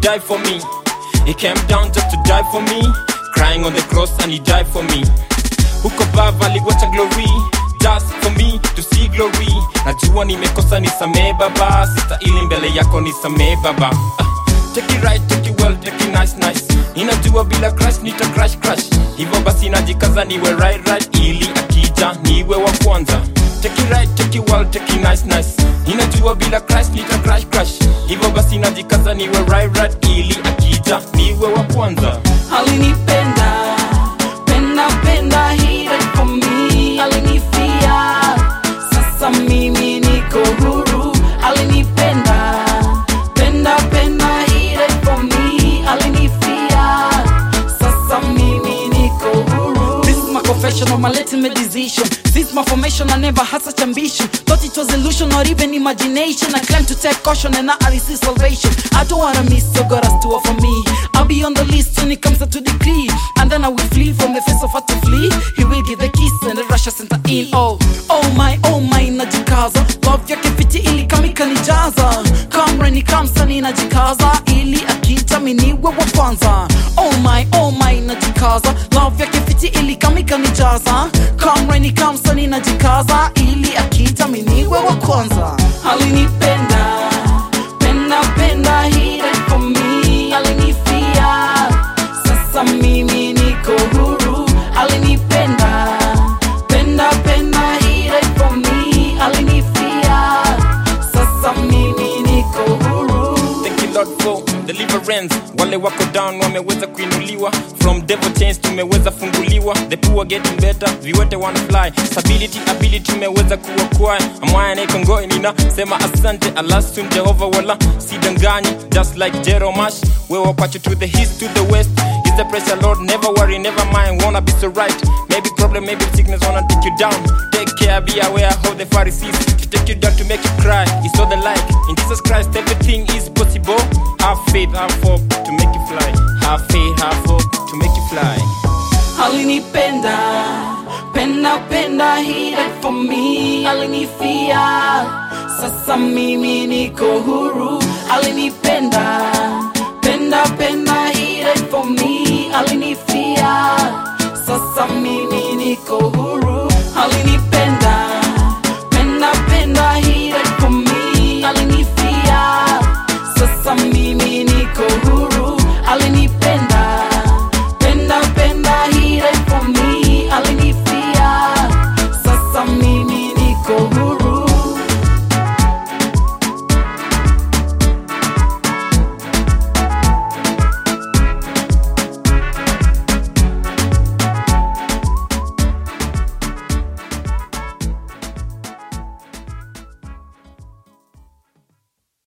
die for me. He came down just to die for me, crying on the cross and he died for me. Huko baba aliwacha glory just for me to see glory. Najua nimekosa nisamee baba, sita ili mbele yako nisamee baba. Ah, take it right, take it well, take it nice nice. Ninajua bila crash nita crash crash, hivyo basi najikaza niwe right right, ili akija niwe wa kwanza. Take it right, take it well, take it nice nice. Ninajua bila crash nita crash crash, hivyo basi najikaza niwe right right, ili akija niwe wa kwanza. alinipenda penda penda he died for me alinifia sasa mimi niko huru alinipenda penda penda he died for me alinifia sasa mimi niko huru this is my confession of my legitimate decision since my formation I never had such ambition thought it was illusion or even imagination I claim to take caution and now I receive salvation I don't wanna miss so God has to offer me I'll be on the list when it comes to decree and then I will flee from the face of what to flee he will give the kiss and the Russia center in oh oh my oh my najikaza love yake fiti ili kama ikanijaza kamreni kamsani najikaza ili akija miniwe wa kwanza oh my oh my najikaza love yake fiti ili kama ikanijaza kamreni kamsani najikaza ili akija miniwe wa kwanza alinipenda penda penda he died for me alinifia sasa mimi niko huru alinipenda penda penda he died for me alinifia sasa mimi niko huru Thank you Lord for deliverance. Wale wako down wameweza kuinuliwa, from devil chains tumeweza funguliwa, the poor getting better, viwete wana fly, stability ability tumeweza kuokoa. Amwaya na ikongoi nina sema asante alasun Jehova wala sidanganyi, just like Jeromash, wewe wapacho to the east to the west. Is the pressure Lord, never worry, never mind, wanna be so right. Maybe problem, maybe sickness wanna take you down. Take care, be aware how the Pharisees to take you down to make you cry. It's all the like. In Jesus Christ, everything is possible. Have faith, have hope to make you fly. Have faith, have hope to make you fly. alinipenda penda penda he died for me alinifia sasa mimi niko huru alinipenda penda penda he died for me alinifia sasa mimi niko huru